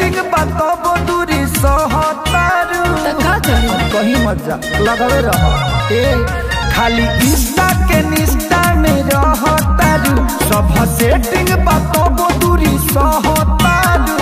setting बताबो दूरी सहतारू त का करी कहीं मत जा लगावे रह ए खाली इंस्टा के निस्टा में रहतारू सब सेटिंग बताबो दूरी सहतारू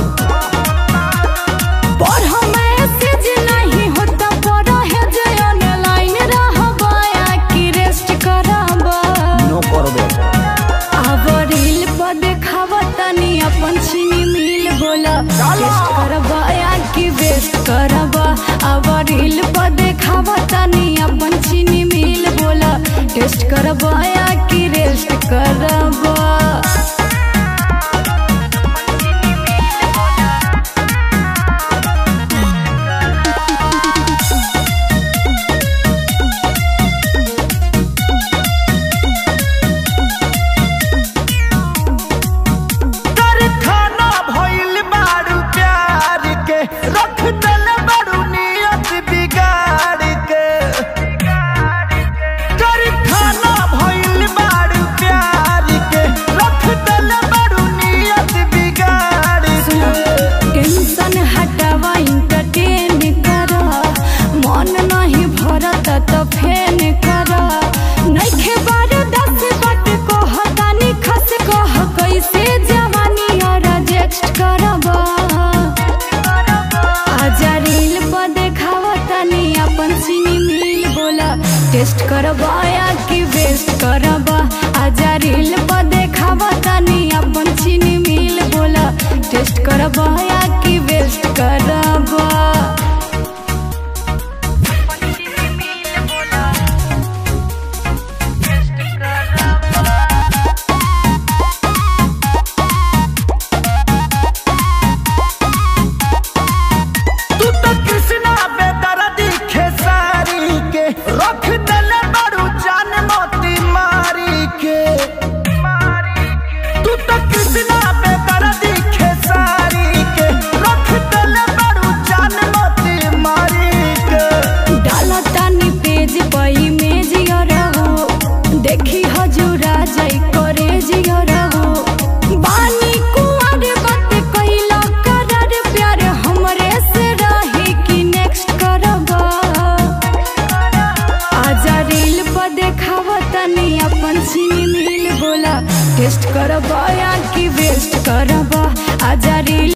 पर मैसेज नहीं होता पर है जे ऑनलाइन रहबा या कि रेस्ट करबा नो करबे अब रील पर देखावा तनी अपन चीनी मिल बोला टेस्ट करबा या कि वेस्ट करबा अब रील पर देखावा तनी अपन चीनी मिल बोला टेस्ट करबा या कि रेस्ट करबा कारखाना भइल बारू प्यार के रख दल बारू नियत बिगाड़ के कारखाना भइल बारू प्यार के रख दल बारू नियत बिगाड़ के टेंशन हटावा इंटरटेन कर मन नहीं भरत तो फेन कर नइखे बार दस बट को हतानी खस कह कैसे जवानी और रिजेक्ट करबा आजा रील पर देखावा तनी अपन सीनी मिल बोला टेस्ट करबा या कि वेस्ट करबा आजा रील पर देखावा तनी अपन चीनी मिल बोला टेस्ट करबा या कि वेस्ट करबा तू तो कृष्णा बेदर्दी खेसारी के रख दल बारू जान मोती मारी के तू तो कृष्णा बेदर्दी खेसारी के रख दल बारू जान मोती मारी के डाला तानी पेज पर इमेज रहो देखी हजूरा जाई करे जियो रहो बानी कुंवर बात कइला करर प्यार हमरे से रही कि नेक्स्ट करबा आजा रील पर देखावा तनी अपन सीनी मिल बोला टेस्ट करबा